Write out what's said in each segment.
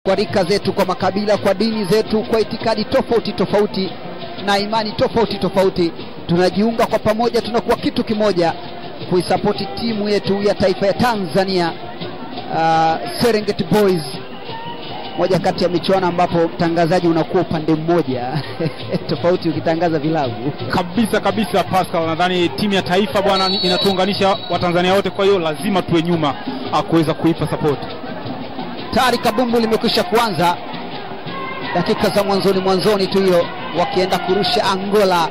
kwa rika zetu, kwa makabila, kwa dini zetu, kwa itikadi tofauti tofauti na imani tofauti tofauti, tunajiunga kwa pamoja, tunakuwa kitu kimoja kuisapoti timu yetu ya taifa ya Tanzania, uh, Serengeti Boys, moja kati ya michuano ambapo mtangazaji unakuwa upande mmoja tofauti ukitangaza vilabu kabisa kabisa. Pascal, nadhani timu ya taifa bwana inatuunganisha Watanzania wote, kwa hiyo lazima tuwe nyuma ah, kuweza kuipa support. tayari kabumbu limekwisha kuanza dakika za mwanzoni mwanzoni tu hiyo wakienda kurusha angola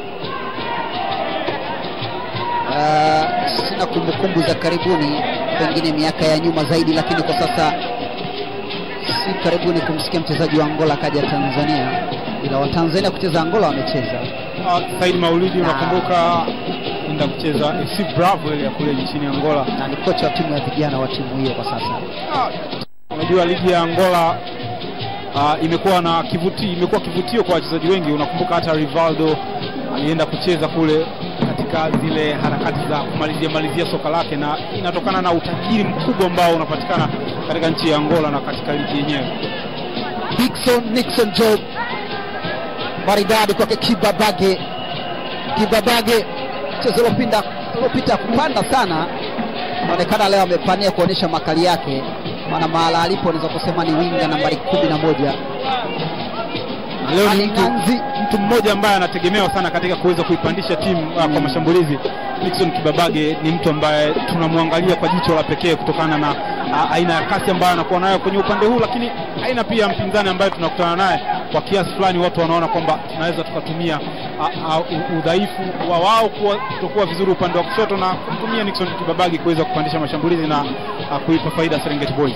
uh, sina kumbukumbu za karibuni pengine miaka ya nyuma zaidi lakini kwa sasa si karibuni kumsikia mchezaji wa angola akaja tanzania ila watanzania kucheza angola wamecheza Ah, Said Maulidi, Na- unakumbuka enda kucheza FC Bravo ile ya kule nchini Angola. na ni kocha wa timu ya vijana wa timu hiyo kwa sasa Ah, Unajua ligi ya Angola uh, imekuwa na kivuti, imekuwa kivutio kwa wachezaji wengi. Unakumbuka hata Rivaldo alienda kucheza kule katika zile harakati za kumalizia malizia soka lake, na inatokana na utajiri mkubwa ambao unapatikana katika nchi ya Angola na katika ligi yenyewe. Dickson Nixon Job maridadi kwake Kibabage. Kibabage mchezo uliopinda uliopita kupanda sana, inaonekana leo amepania kuonyesha makali yake, maana mahala alipo unaweza kusema ni winga nambari kumi na moja. Na leo ni Ali mtu, Nganzi mtu mmoja ambaye anategemewa sana katika kuweza kuipandisha timu uh, kwa mashambulizi. Nixon Kibabage ni mtu ambaye tunamwangalia kwa jicho la pekee kutokana na uh, aina ya kasi ambayo anakuwa nayo kwenye upande huu, lakini aina pia ya mpinzani ambaye tunakutana naye kwa kiasi fulani, watu wanaona kwamba tunaweza tukatumia uh, uh, udhaifu wa wao kuwa- kutokuwa vizuri upande wa kushoto na kumtumia Nixon Kibabage kuweza kupandisha mashambulizi na uh, kuipa faida Serengeti Boys.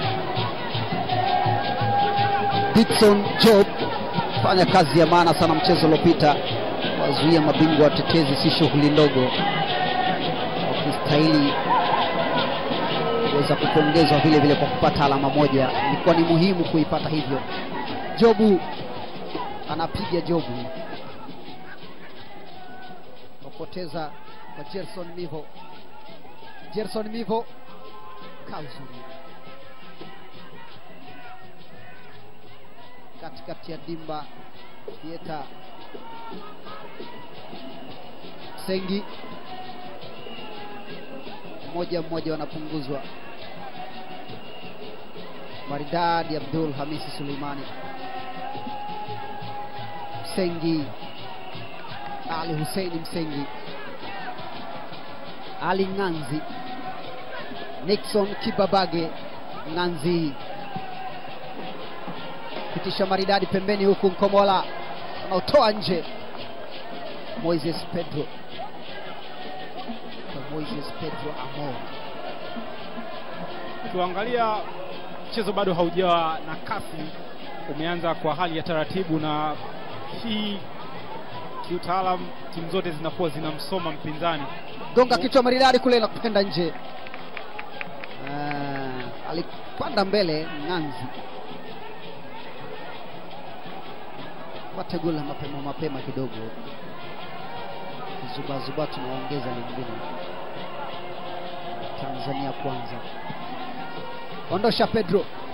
Dickson Job fanya kazi ya maana sana mchezo uliopita, wazuia mabingwa watetezi, si shughuli ndogo, wakistahili kuweza kupongezwa vile vile kwa kupata alama moja. Ilikuwa ni muhimu kuipata hivyo. Jobu anapiga Jobu, kapoteza kwa Gerson Mivo. Gerson Mivo kazuri katikati ya dimba Fieta Sengi mmoja mmoja wanapunguzwa. Maridadi Abdul Hamisi Suleimani Msengi Ali Huseini Msengi Ali Ng'anzi Nixon Kibabage Ng'anzi pitisha maridadi pembeni huku Nkomola anaotoa nje Moises Pedro kwa Moises Pedro Amo Ukiangalia mchezo bado haujawa na kasi, umeanza kwa hali ya taratibu, na hii kiutaalam timu zote zinakuwa zinamsoma mpinzani. gonga kichwa maridadi kule na kwenda nje. Ah, alipanda mbele Ng'anzi pate goli la mapema mapema kidogo, zubazuba tunaongeza lingine. Tanzania kwanza, ondosha Pedro